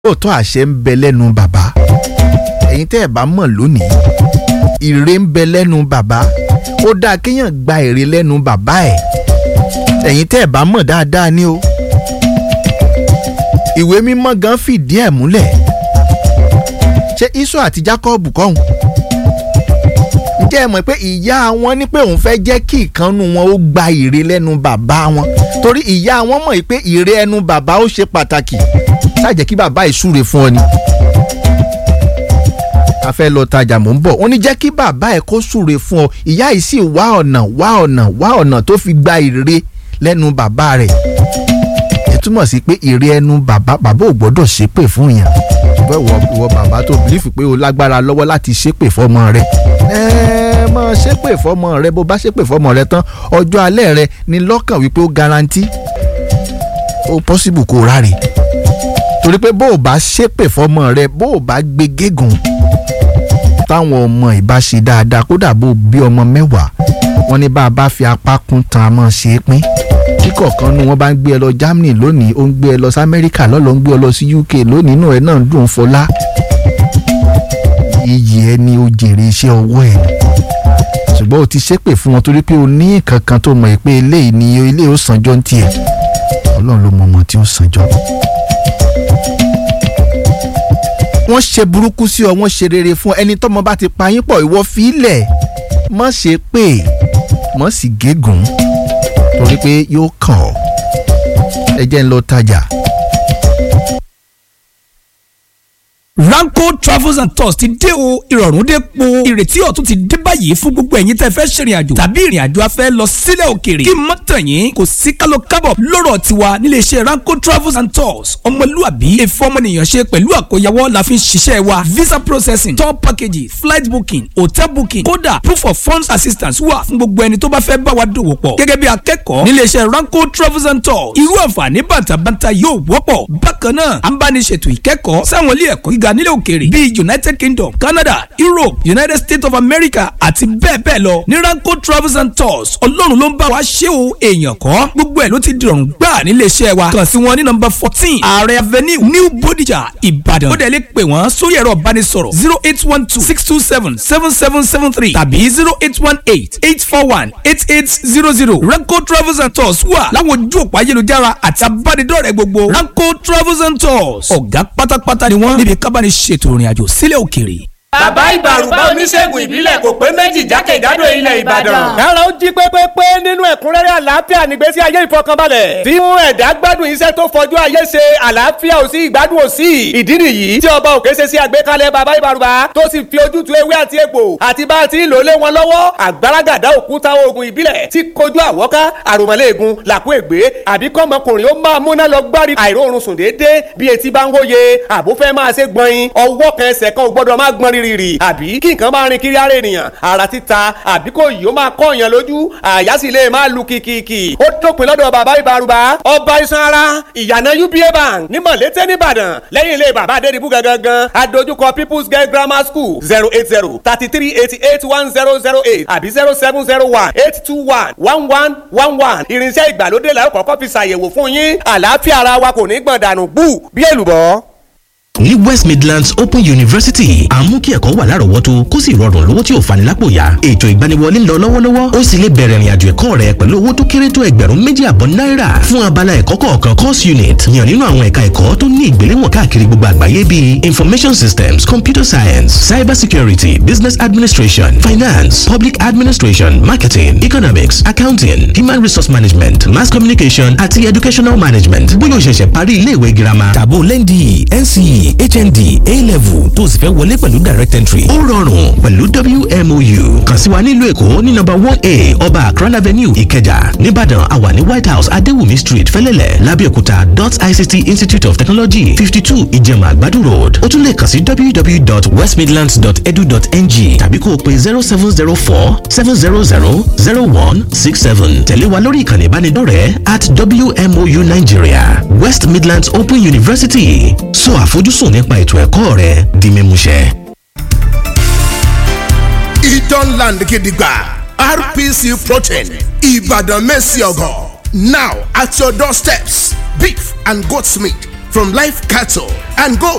lóòótọ́ àṣẹ ń bẹ lẹ́nu bàbá ẹ̀yin tẹ́ ẹ̀ bá mọ̀ lónìí ire ń bẹ lẹ́nu bàbá ó dáa kéèyàn gba èrè lẹ́nu bàbá ẹ̀ ẹ̀yin tẹ́ ẹ̀ bá mọ̀ dáadáa ni o ìwé mímọ́ gan fìdí ẹ̀ múlẹ̀ ṣé Ísọ̀ àti Jákọ́ọ̀bù kọ́hún ǹjẹ́ ẹ mọ̀ pé ìyá wọn ní pé òun fẹ́ jẹ́ kí ìkànnù wọn ó gba ire lẹ́nu bàbá wọn torí ìyá wọn mọ̀ pé ire ẹnu bàbá ó ṣe pàtàkì ṣáàjẹ́ kí bàbá ìsúre fún ọ ni. a fẹ́ lọ tajà mò ń bọ̀ ó ní jẹ́ kí bàbá ẹ̀ kó súre fún ọ ìyá yìí sì wá ọ̀nà wá ọ̀nà wá ọ̀nà tó fi gba ire lẹ́nu bàbá rẹ̀ ẹ túmọ̀ sí pé ire ẹnu bàbá bàbá ò gbọ́dọ̀ ṣépè fún yàn ṣùgbọ́n ìwọ ìwọ bàbá tó bìlífù pé o lágbára lọ́wọ́ láti ṣépè fọmọ rẹ ẹ mọ ṣépè fọmọ rẹ bó bá ṣépè fọmọ rẹ tán ọjọ́ alẹ́ rẹ ní lọ́kàn wípé ó garanti ó possible kó ráre torí pé bó o bá ṣépè fọmọ rẹ bó o bá gbé gégùn táwọn ọmọ ìbá ṣe dáadáa kódà bó o bí ọmọ mẹ́wàá wọ́n ní bá a bá fi apá kún tan a mọ̀ ṣe é pín kíkọ̀ọ̀kan nu wọn bá ń gbé ẹ lọ Germany lónìí ó ń gbé ẹ lọ sí Amẹ́ríkà lọ́lọ́ ń gbé ẹ lọ sí UK lónìí inú ẹ náà ń dùn fọlá iyì ẹ ni ó jèrè iṣẹ́ ọwọ́ ẹ ṣùgbọ́n o ti ṣépè fún wọn torí pé o ní nǹkan kan tó mọ̀ pé eléyìí ni eléyìí ó sànjọ́ ní tiẹ̀ Ọlọ́run ló mọ ọmọ tí ó sànjọ́ wọ́n ṣe burúkú sí ọ wọ́n ṣe rere fún ẹni tọ́mọ bá ti pa yín pọ̀ ìwọ fílẹ̀ má ṣe pé má sì gégùn torí pé yóò kàn ọ́ ẹ jẹ́ ń lọ tajà. Ranko Travels and Tours ti dé o ìrọ̀rùn dé po ìrètí ọ̀tun ti dé báyìí fún gbogbo ẹ̀yin tẹ́ fẹ́ ṣèrìn àjò tàbí ìrìn àjò afẹ́ lọ sílẹ̀ òkèèrè kí mọ́ tàn yín kò sí kálọ̀ kábọ̀ lọ́rọ̀ tiwa nílé iṣẹ́ Ranko Travels and Tours ọmọlúàbí èfọ́ ọmọnìyàn ṣe pẹ̀lú àkóyawọ́ la fi ń ṣiṣẹ́ wa visa processing tour packages flight booking hotel booking kódà proof of funds assistance wà fún gbogbo ẹni tó bá fẹ́ bá wa dòwò pọ̀ gẹ́gẹ́ bí akẹ́kọ̀ọ́ nílé iṣẹ́ Ranko Travels and Tours irú àǹfààní bàtàbàtà yóò wọ́pọ̀ bákan náà à ń bá ní ṣètò ìkẹ́kọ̀ọ́ sáwọn ilé ẹ̀kọ́ gíga nílẹ̀ òkèèrè bíi united kingdom canada europe united states of america àti bẹ́ẹ̀ bẹ́ẹ̀ lọ ní ranko travels and tours ọlọ́run ló ń bá wa ṣe o èèyàn kọ́ gbogbo ẹ̀ ló ti dìrọ̀rùn gbà nílé iṣẹ́ wa kàn sí wọn ní nọ́mbà fourteen ààrẹ avenue new bodija ìbàdàn ó dẹ̀ lè pè wọ́n sórí ẹ̀rọ ìbánisọ̀rọ̀ zero eight one two six two seven seven seven seven three tàbí zero eight one eight eight four one eight eight zero zero ranko travels and tours wà láwọn ojú òpó ayélujára àti abánidọ́rẹ̀ẹ́ gbogbo ranko travels and tours ọ̀gá pátápátá ni wọ́n níbi kábàánì ṣètò ìrìn àjò sílẹ̀ òkèèrè. bàbá ìbàrùbá oníṣègùn ìbílẹ̀ kò pé méjì jákèjádò ilẹ̀ ìbàdàn. kára ó jí pépépé nínú ẹ̀kúnrẹ́rẹ́ àlàáfíà nígbésí ayé ìfọkànbalẹ̀. tí mú ẹ̀dá gbádùn iṣẹ́ tó fọjú ayé ṣe àlàáfíà ò sí ìgbádùn ò sí. ìdí nìyí tí ọba òkè ṣe sí àgbékalẹ̀ bàbá ìbàrùbá tó sì fi ojútùú ewé àti egbò àti bá a ti ń lò lé wọn lọ́wọ́ àgbàràgàdà òkúta oògùn ìbílẹ̀ tí kojú àwọ́ká àròmọ́lẹ́ẹ̀gùn làkú ègbé àbí kọ́mọkùnrin ó máa múná lọ gbárí àìróorun sùn déédéé bí etí bá ń hóye àbó fẹ́ máa ṣe gbọ̀nyin ọwọ́ kan ẹsẹ̀ kan ò gbọ́dọ̀ máa gbọ́n rírì àbí kí nǹkan máa rin kiri ara ènìyàn ara títa àbí kò yìí ó máa kọ́ èèyàn lójú àyà sì lè máa lu kìkìkì ó dópin lọ́dọ̀ bàbá ìbárùbá ọba iṣan ara ìyànà uba bank ní mọ̀lété nìbàdàn lẹ́yìn ilé bàbá adédìbú gangan adójúkọ people's girl grammar school zero eight zero thirty three eighty eight one zero zero eight àbí zero seven zero one eight two one one one one one irinṣẹ́ ìgbàlódé la ó kọ́kọ́ fi ṣàyẹ̀wò fún yín àlàáfíà ara wa kò ní gbọ̀n dànù bú bí èlùbọ́ ní west midlands open university à ń mú kí ẹ̀kọ́ wà lárọ̀ọ́wọ́tó kó sì rọrùn lówó tí ò fani lápò yá ètò ìgbaniwọlé ń lọ lọ́wọ́lọ́wọ́ ó sì lè bẹ̀rẹ̀ ìrìnàjò ẹ̀kọ́ rẹ pẹ̀lú owó tó kéré tó ẹgbẹ̀rún méjì àbọ̀ náírà fún abala ẹ̀kọ́ kọ̀ọ̀kan course unit yàn nínú àwọn ẹ̀ka ẹ̀kọ́ tó ní ìgbéléwọ̀n káàkiri gbogbo àgbáyé bíi information systems computer science cyber security business administration finance public administration marketing economics accounting human resource management mass communication àti educational management bóyá o ṣẹ̀ṣẹ̀ parí ilé ìwé girama tàbó lẹ́ndì nce hnd a-level tó sì fẹ́ wọlé pẹ̀lú direct entry. ó rọrùn pẹ̀lú wmou kàn sí wa nílùú èkó ní nọ́mbà one a ọba akran avenue ìkẹjà nìbàdàn àwa ní white house adéwùmí street fẹ́lẹ́lẹ̀ lábẹ́òkúta dot ict institute of technology fifty two ìjẹ̀mà àgbàdo road ó tún lè kàn sí www.westmidlands.edu.ng tàbí kó o pe zero seven zero four seven zero zero zero one six seven tẹ̀lé wa lórí ìkànnì ìbánidọ́rẹ̀ẹ́ at wmou nigeria west midlands open university sọ àfojúsùn sùn nípa ètò ẹ̀kọ́ rẹ di mímúṣẹ. Idan Land Gidigba RPC Protein Ibadan Messiogo now at your doorsteps beef and goat's meat from live cattle and goat